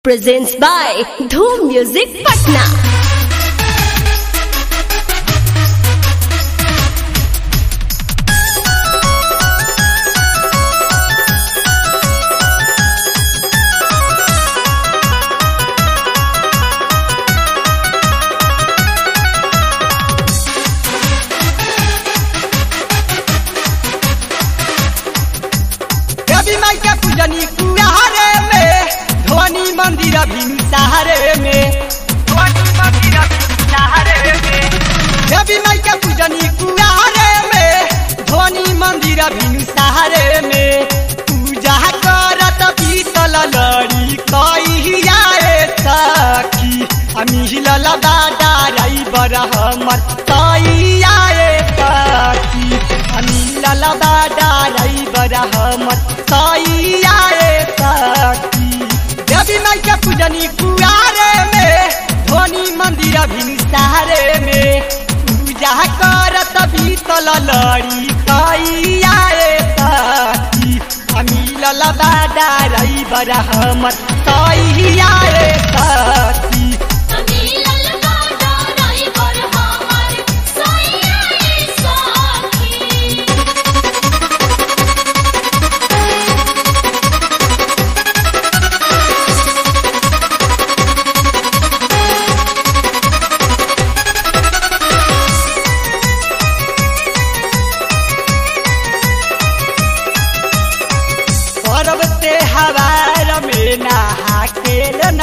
presents by Dhoom Music Patna. रवि माई के पूजनी कुआरे में ध्वनि मंदिर भिनसारे में ध्वनि मंदिर भिनसारे में रवि माई के पूजनी कुआरे में ध्वनि मंदिर भिनसारे में पूजा करत पीतल लड़ी कहिया सखी अमिहिल दादा रई बर हमर कहिया सखी अमिहिल दादा रई बर हमर कहिया सखी देवी माई के पूजनी कुआरे में ध्वनि मंदिर भिनसारे में पूजा करत भीतल लड़ी कहिया सखी अमिल दादा रई बर हमर कहिया सखी पर्व त्योहार में नहा के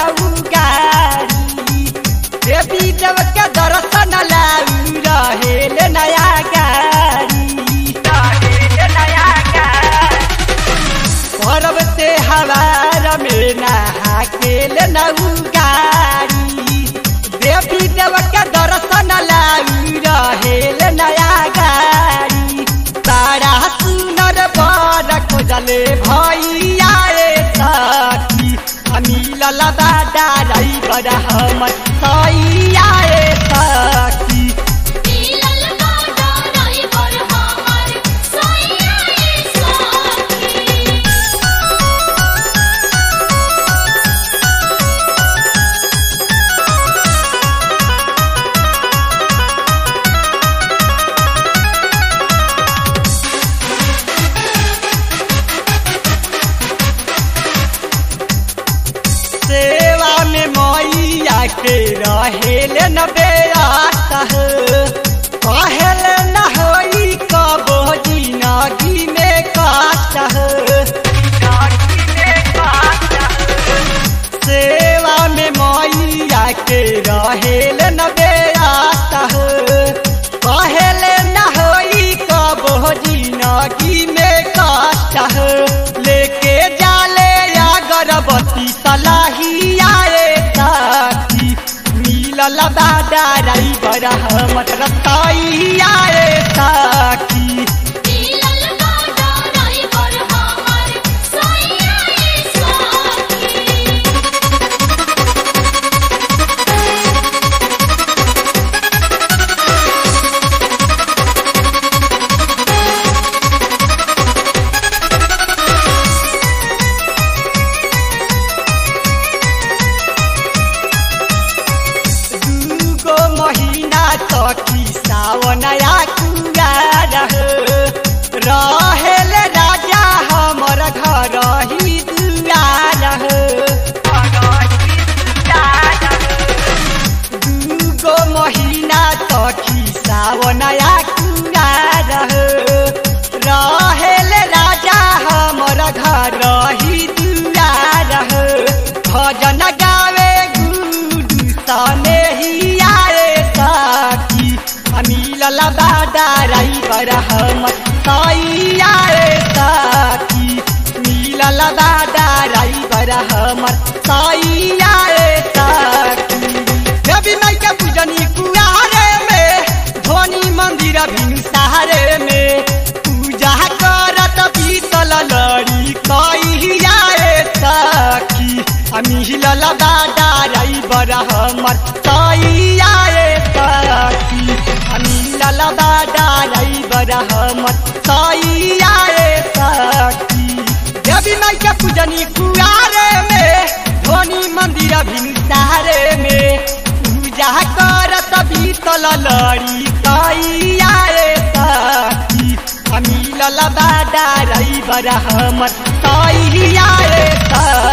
नौगारी देवी देव के दर्शन लाऊ रहेल नया गारी रहेल नया गारी पर्व त्योहार में नहा के नौगारी देवी देव के दर्शन लाऊ रहेल नया गारी तारा सुनर बर खोजले भैया रे सखी अमिल दादा रई बर हमर सैया रे सखी सेवा में मैया के रहेल न बेरात कहल न होई कबो जिनगी में काट सेवा में मैया के रहेल न बेरात कहल न होई कबो जिनगी में काट लेके जाले अगरबत्ती सलाहिया रे साथी मिलल दादा रई बर हमर रतैया रे साथी दूगो महीना तकी सावनया कुआर रहेल राजा हमर घर ही दुआर दूगो महीना तकी सावनया कुआर रहेल राजा हमर घर ही दुआर भजन गावे गुडू सने ही आए साथी अमिल दादा रई बर हमर सैया रे साथी मिल दादा रई बर हमर सैया रे साथी देवी माई के पूजनी कुआरे में ध्वनि मंदिर भिनसारे में पूजा करत पीतल लड़ी कहिया सखी अमिल दादा रई बर हमर सैया सखी अमिल दादा रई बर हमर सैया सखी देवी माई के पूजनी कुआरे में धोनी मंदिर भिनसारे में पूजा करत बीतल लड़ी कैया रे सखी मिलल बाडा रही बड़ा हमर कैया रे सखी